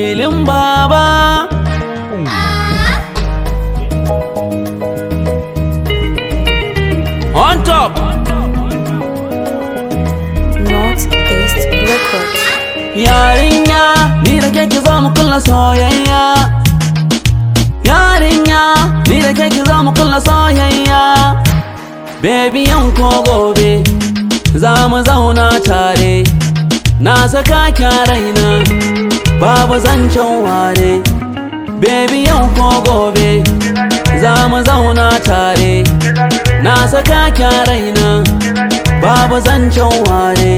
filin baba on top Northeast Records. yarinya ni da ke ki zo mu kulla soyayya yarinya ni da ke ki zo mu kulla soyayya baby yan ko gobe za mu zauna tare na saka ki a raina babu zancen ware baby yan ko gobe za mu zauna tare na saka ki a raina babu zancen ware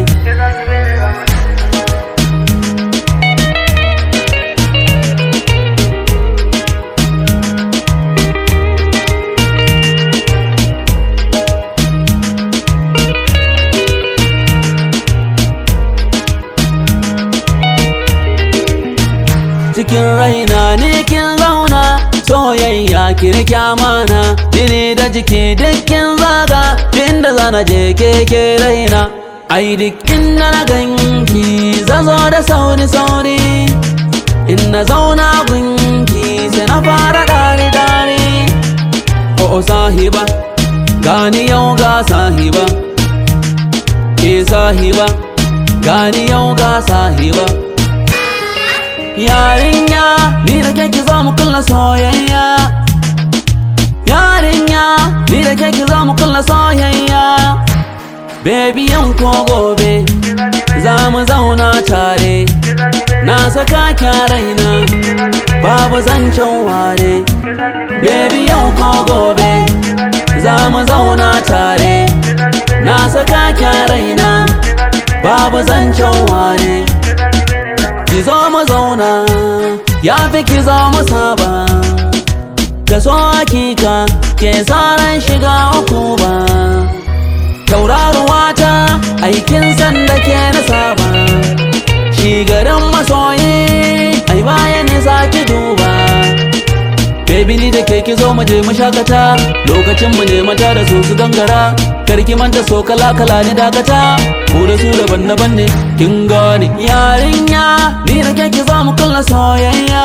cikin raina ne kin zauna soyayya kirkya mana jini da jiki dukkin zaga inda zana je keke raina ai duk inda na ganki zazo da sauri sauri in na zauna gunki sai na fara dare dare o sahiba gani yau ga sahiba ke sahiba gani yau ga sahiba Yarinya, ni da ke ki zo mu kulla soyayya Yarinya, ni da ke ki zo mu kulla soyayya Baby yan ko gobe, za mu zauna tare Na saka ki a raina, babu zancen ware Baby yan ko gobe, za mu zauna tare Na saka ki a raina, babu zancen ware ki zo mu zauna ya fi ki zo mu saba ka so hakika ke tsaran shiga uku ba tauraruwa ta aikin sanda ke na saba shi garin masoyi ai bayan nisa ki duba Baby ni da ke ki zo mu je mu shakata lokacin mu ne mata da su su gangara karki manta so kala kala ni dakata ku da su daban daban ne kin gane yarinya ni da ke ki zo mu kulla soyayya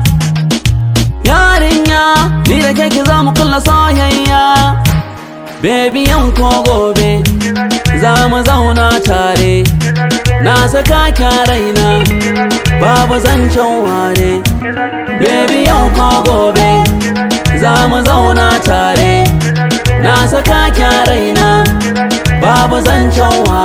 yarinya ni da ke ki zo mu kulla soyayya Baby yan ko gobe za mu zauna tare na saka ki a raina babu zancen ware Baby yau ko gobe za mu zauna tare na saka ki a raina babu zancen wa